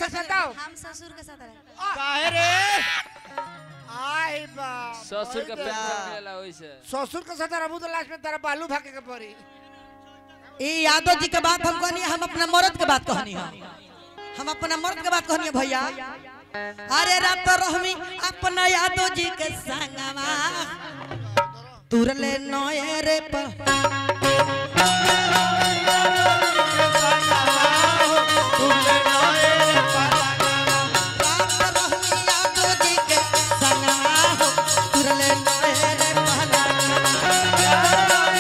साथ सताओ हम ससुर के साथ रहे काहे रे आई बा ससुर का पेंशन मिलेला ओइसे ससुर के साथ रहबू तो लास्ट में तेरा बालू भागे के पड़ी ई यादव जी के बात हम कहनी हम अपना मर्द के बात कहनी है हम अपना मर्द के बात कहनी है भैया अरे रात रहमी अपना यादव जी के संगवा तुरले नए रे प रात रहमी यादव जी के संगवा हो, तुरले नए रे पहलवा।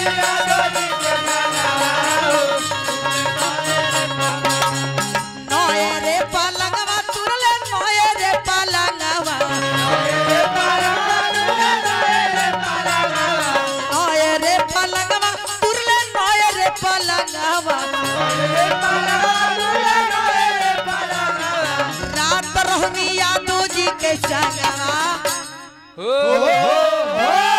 नए रे पलंगवा तुरले नए रे पलंगवा नए रे पलंगवा तुरले नए रे पलंगवा रात रहनी यादव जी के संगवा हो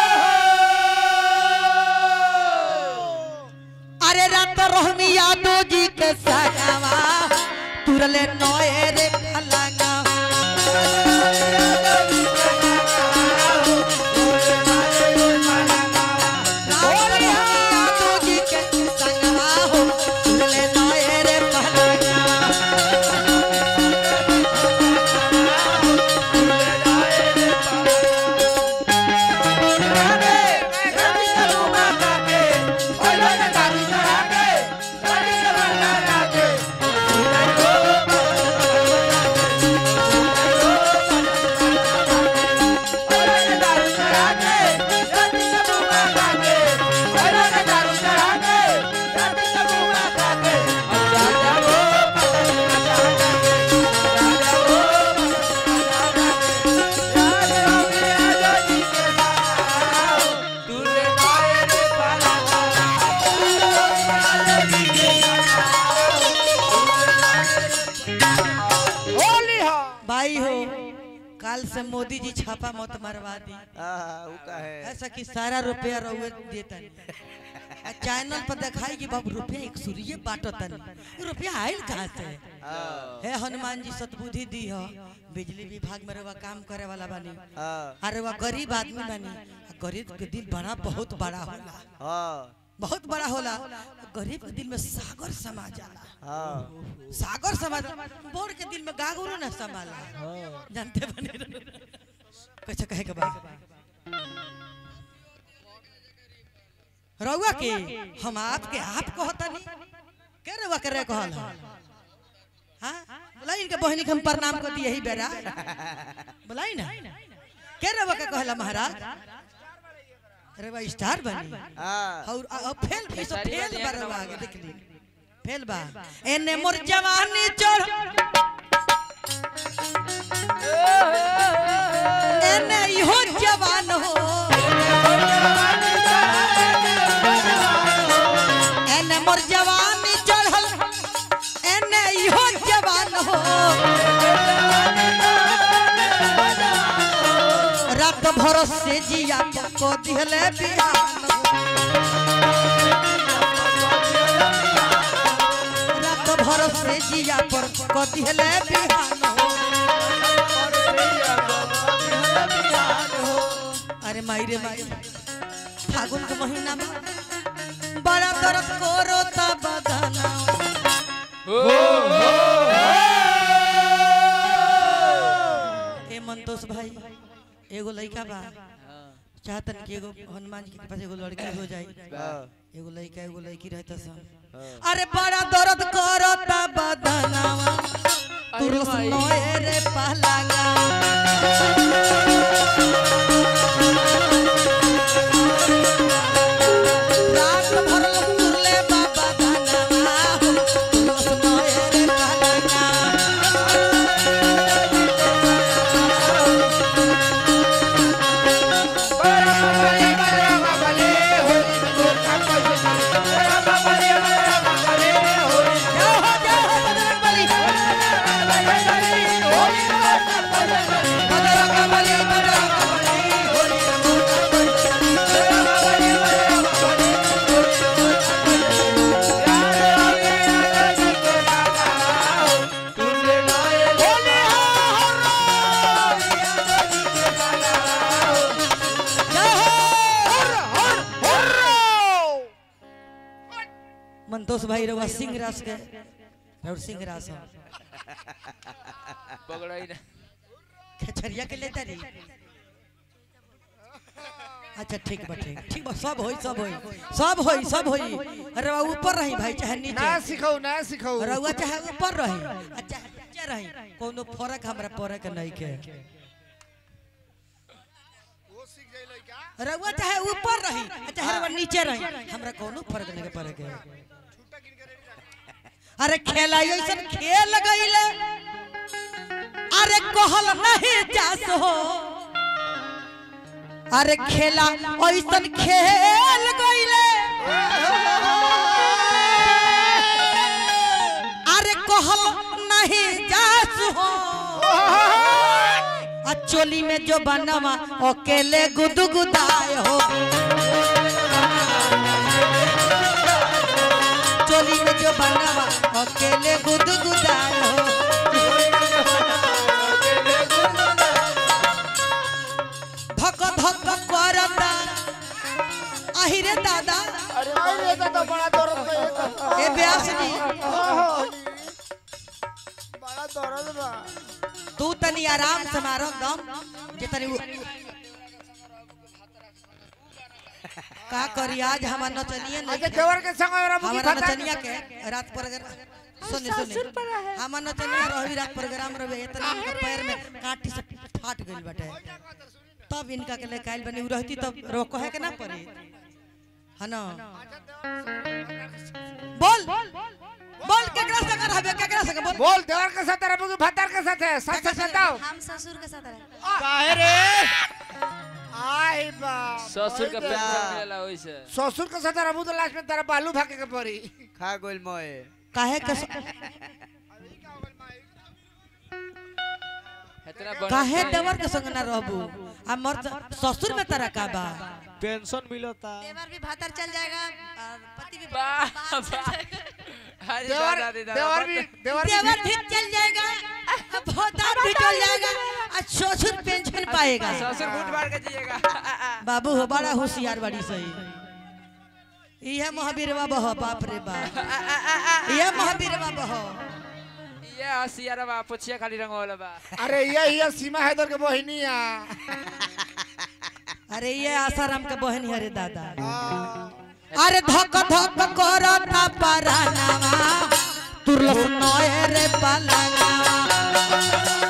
अरे रात रहनी यादव जी के संगवा तुरले नए रे पलंगवा रात रहनी यादव जी के संगवा हो तुरले नए रे पलंगवा होली हो भाई हो कल से मोदी जी छापा मत मरवा दी हाँ ऊ काहे ऐसा कि सारा रुपया रहुए देता आ चैनल पर दिखाई कि बाबू रुपया एक सूर्य बाटतन ये रुपया आयल कहाँ से हाँ हे हनुमान जी सतबुद्धि दी हो बिजली विभाग में रवा काम करे वाला बानी हाँ अरे वह गरीब आदमी बानी आ गरीब के दिल बड़ा बहुत बड़ा होला हाँ बहुत बड़ा होला गरीब के दिल में सागर समा जाला हाँ सागर समा बोर के दिल में गागुरो ना समाला जानते बने कैसे कहे के बाद रउआ के हम आपके आप कहतनी के रउआ के रे कहल हां बोलाई इनके बहनी के हम प्रणाम कर दिए ही बेरा बोलाई ना के रउआ के कहला महाराज रउआ स्टार बनी हाँ और और फेल भी सब खेसारी फेल वाले बरवा एक आगे नंबर देख ली फेल बा एने मोर जवानी चढ़ एने इहो जवान हो एने मोर जवानी चढ़ल एने इहो जवान हो रात भर से जिया को दिहले बिहान रात भर से जिया पर को दिहले बिहान अरे माई रे माई फागुन के महीना में बड़ा दर्द करो तब बदना ए मंतोष भाई एगो लड़का बा चाहतन कि एगो हनुमान जी के पास एगो लड़की हो जाए एगो लड़का एगो लड़की रहता सन अरे बड़ा दर्द करता बदनावा तुरस नोए रे पहलागा रात भर तुरले बाबा धनवा तुरस नोए रे पहलागा जाओ हो जाओ हो बजरंग बली बजरंग मंतोष भाई रवा सिंह रास के और सिंह रास हो पकड़ा ही ना खेचरिया के लेता रही अच्छा ठीक बा ठीक ठीक बा सब होई सब होई सब होई सब होई अरे रवा ऊपर रही भाई चाहे ना नीचे सिखाऊ ना सिखाऊ रउआ चाहे ऊपर रही आ चाहे नीचे रही कोनो फर्क हमरा पड़े के नहीं के रउआ चाहे ऊपर रही आ चाहे रउआ नीचे रही हमरा कोनो फर्क नहीं के पड़े के अरे खेला ऐसन खेल गईले अरे कहल नहीं जास हो अरे खेला ऐसन खेल गईले अरे कहल नहीं जास हो आ चोली में जो बनवा अकेले गुदगुदाए हो चोली में जो बनवा अकेले गुदगुदाए हो धक धक करता आहिरे दादा अरे भाई ये तो बड़ा दर्द बा ये तो। ए व्यास जी बड़ा दर्द बा तू तनी आराम से मारो दम जे तनी उ- का करी आज हमार नचनिया अच्छा नहीं देवर के संग और मुकी हमारा फटा नचनिया के रात पर अगर सुन सुन हमार नचनिया रही रात प्रोग्राम रहे इतना इनके पैर में कांटी से फाट गइल बाटे तब इनका के लेके आइल बनी उ रहती तब रोको है के ना पड़ी है ना बोल बोल केकरा से कर हबे केकरा से बोल बोल देवर के साथ और मुकी फटार के साथ है सच सच बताओ हम ससुर के साथ रहे काहे रे आई बा ससुर का पेंशन मिलेला वैसे ससुर के साथ रहबू तो लास्ट में तेरा बालू भागे के पड़ी खा गोल मोए काहे के इतना बड़ा काहे देवर के संग ना रहबू आ मर ससुर में तेरा का बा पेंशन मिलता देवर भी भातर चल जाएगा और पति भी वाह, बाहर चल वाह। जाएगा अरे देवर दादा रे दादा, देवर भी बता- देवर देवर भी भी चल जाएगा भोतार भी चल जाएगा आ ससुर पेंशन पाएगा ससुर घूट मार के जिएगा बाबू हो बड़ा होशियार बड़ी सही यह महावीर बाबा हो बाप रे बाप यह महावीर बाबा हो ये हसियारा बा पुछिया खाली रंग वाला बा अरे ये ये सीमा हैदर के बहिनिया अरे ये आसाराम के बहन है रे दादा अरे धक धक करता परानावा तुरलस नए रे पलंगावा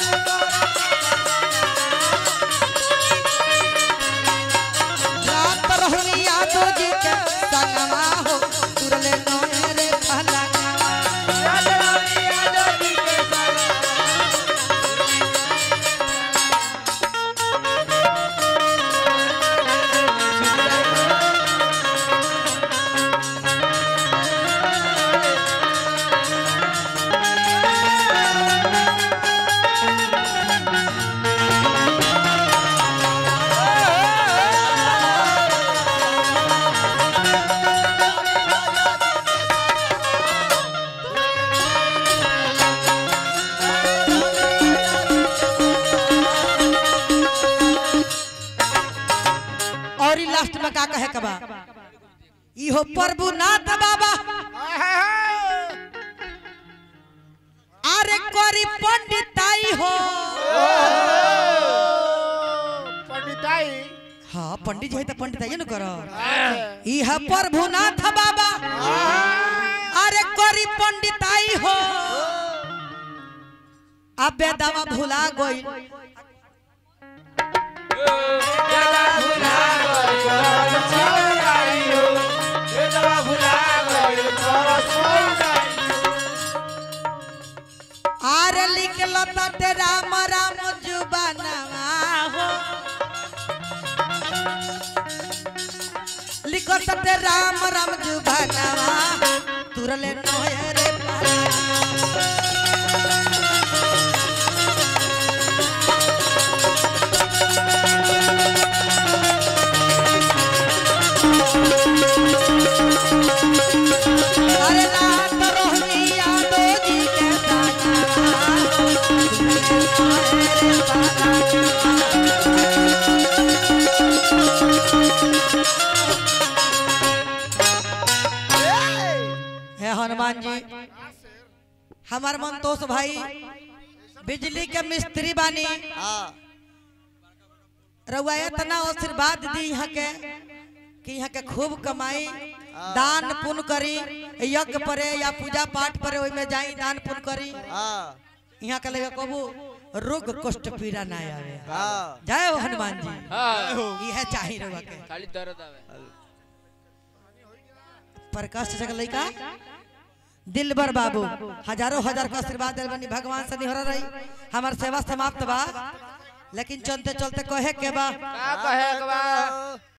रात रहनी यादो जी के संगवा हो तुरले नए रे पलंगावा और ई लास्ट में का कहे के बा इहो प्रभु नाथ बाबा अरे करी पंडिताई हो पंडिताई हाँ पंडित जी है तो पंडिताई न करो इह प्रभु नाथ बाबा अरे करी पंडिताई हो अबे दवा भुला गई आरे लिखल ते राम राम जुबानवा हो लिखल ते राम राम जुबानवा तुरले नोए रे पाला अरे रात रोहनी यादो जी के सानवा तुरले नोए रे पाला हे हन हमार मंतोष भाई बिजली के मिस्त्री बानी हाँ रउआ इतना आशीर्वाद दी यहाँ के कि यहाँ के खूब कमाई दान पुण्य करी यज्ञ परे या पूजा पाठ परे ओई में जाई दान पुण्य करी हाँ यहाँ के लगे कबू रोग कष्ट पीड़ा ना आवे हाँ जय हो हनुमान जी हाँ यह चाहिए रउआ के खाली दर्द आवे प्रकाश से लइका दिलबर बाबू हजारों हजार का आशीर्वाद दिल बनी भगवान से निहरा रही हमार सेवा समाप्त बा लेकिन चलते चलते कहे के बा का कहे के बा